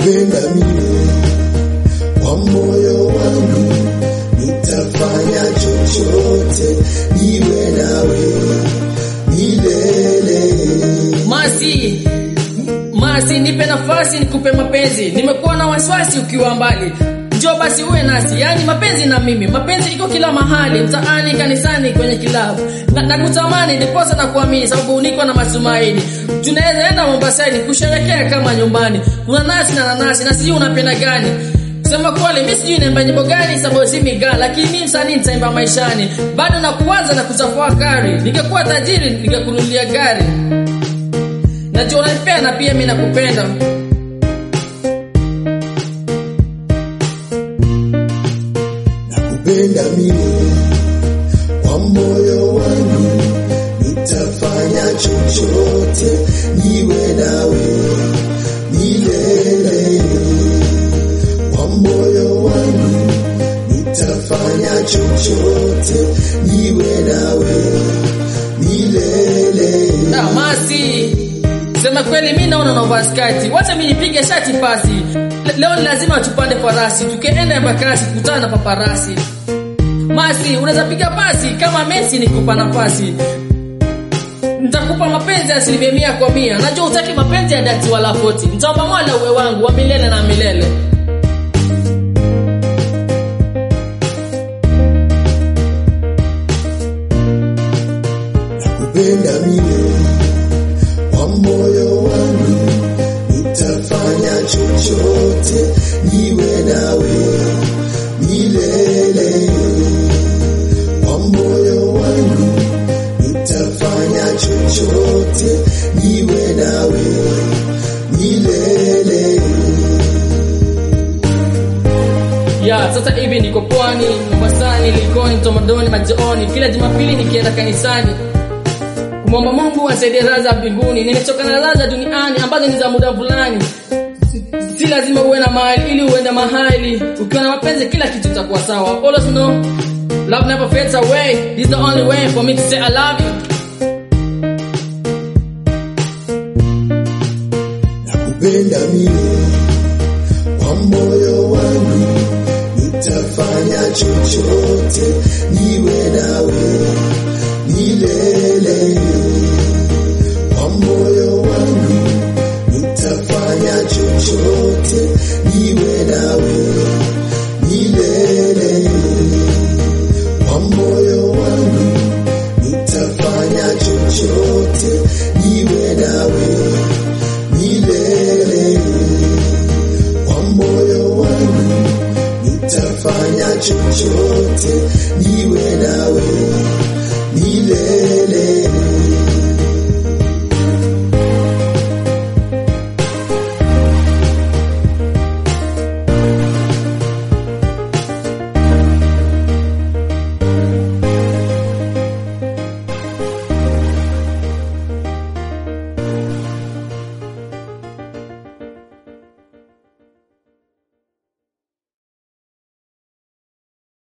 nakupenda mimi kwa moyo wangu, nitafanya chochote niwe nawe milele. Masi, Masi, nipe nafasi nikupe mapenzi. Nimekuwa na wasiwasi ukiwa mbali, njoo basi uwe nasi. Yaani mapenzi na mimi, mapenzi iko kila mahali, mtaani, kanisani, kwenye kilabu. Na, nakutamani ndiposa na kuamini, sababu niko na matumaini. Tunaweza enda Mombasani kusherekea kama nyumbani. Kuna nasi na nanasi, na sijui unapenda gani. Sema kweli mimi sijui naimba nyimbo gani sababu si miga lakini mimi msanii nitaimba maishani. Bado na kuanza na kutafakari. Ningekuwa tajiri ningekununulia gari. Najua unanipenda pia mimi nakupenda. Nakupenda mimi kwa moyo wangu, nitafanya chochote niwe nawe milele. Kwa moyo wangu, nitafanya chochote niwe nawe milele. Na Masi. Sema kweli mimi naona unavaa skati. Wacha mimi nipige shati pasi. Le- Leo ni lazima tupande farasi. Tukienda Embakasi kutana na paparasi. Masi, unaweza piga pasi kama Messi nikupa nafasi. Nitakupa mapenzi ya asilimia mia kwa mia. Najua utaki mapenzi ya dati wala foti. Nitaomba Mola uwe wangu wa milele na milele. Nakupenda mimi kwa moyo wangu, nitafanya chochote niwe nawe milele. Kwa moyo wangu, nitafanya chochote niwe nawe milele. Ya, sasa hivi niko pwani, Mombasani, Likoni, Tomadoni, Majioni, kila Jumapili nikienda kanisani kumwomba Mungu asaidie raha za mbinguni. Nimechoka na raha za duniani ambazo ni za muda fulani. Si lazima uwe na mali ili uende mahali. Ukiwa na mapenzi, kila kitu kitakuwa sawa. Always know love never fades away. This is the only way for me to say I love you. Nakupenda mimi kwa moyo wangu, nitafanya chochote niwe nawe milele. Kwa moyo wangu, nitafanya chochote niwe nawe milele. Kwa moyo wangu, nitafanya chochote niwe nawe milele. Kwa moyo wangu nitafanya chochote niwe nawe milele.